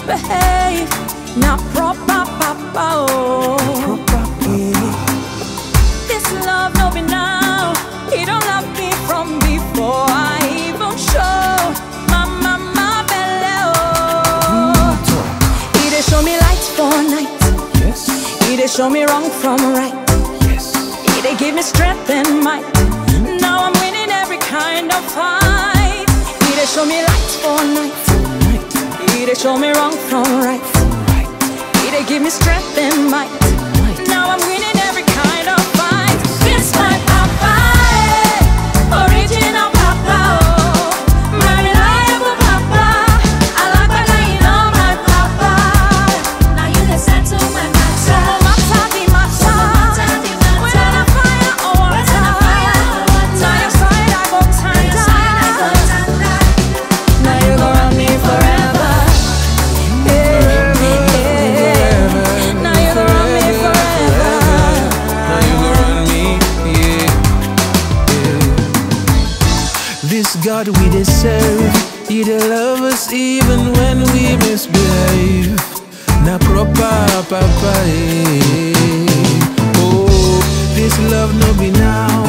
misbehave. Not proper, papa. Oh. This love no be now. He don't love me from before I even show my mama belly. Oh. He dey show me light for night. Yes, He dey show me wrong from right. yes. He dey give me strength and might. Now I'm winning every kind of fight. He dey show me light for night. Right, He dey show me wrong from right. right. He dey give me strength and might. Now I'm winning every kind of fight. This my papa, eh, original papa, oh, my reliable papa. I like when I know my papa. Now you the settle my So matter. matter the matter, matter the matter. whether na fire or Whether na fire water. or water. Now your side I go Your side I go tender. tender. Now you gon' run me forever. Yeah, yeah. Now you gon' run me forever. Now you gon' run me, yeah, yeah. This God we dey serve, He dey love us even when we misbehave. Na proper papa, eh. Oh, this love no be now.